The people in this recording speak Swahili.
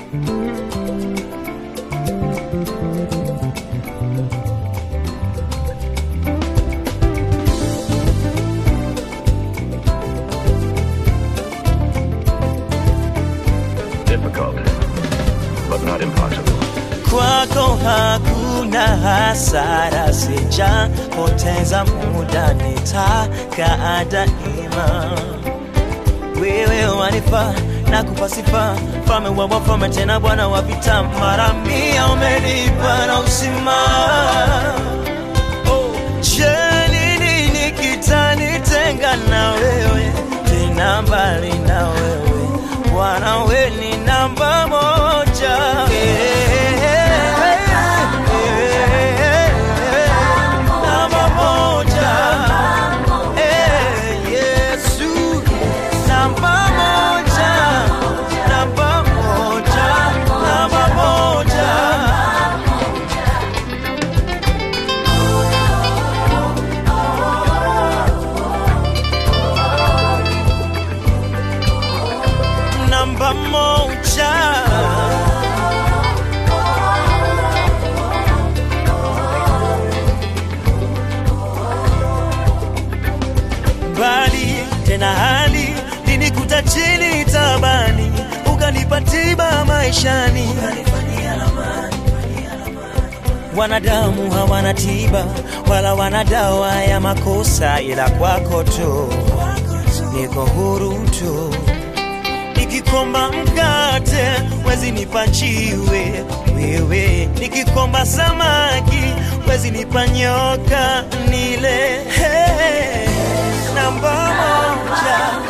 Difficult, but not impossible. kwako hakuna hasara, sijapoteza muda, nitakaa daima. Wewe wanifaa na kupa sifa, mfalme wa wafalme, tena Bwana wa vita, mara mia umenipa na uzima. Oh, je, ni nini kitanitenga na wewe, tena mbali na wewe Bwana, we ni namba moja. Namba moja. Eh, Yesu. Namba moja. Namba moja. Namba moja. Namba moja. Bali tena hali linikuta chini tabani, ukanipa tiba maishani. Wanadamu hawana tiba wala wana dawa ya makosa, ila kwako tu niko huru tu nikikomba mkate wezi nipa jiwe wewe, nikikomba samaki wezi nipa nyoka nile. Hey, namba moja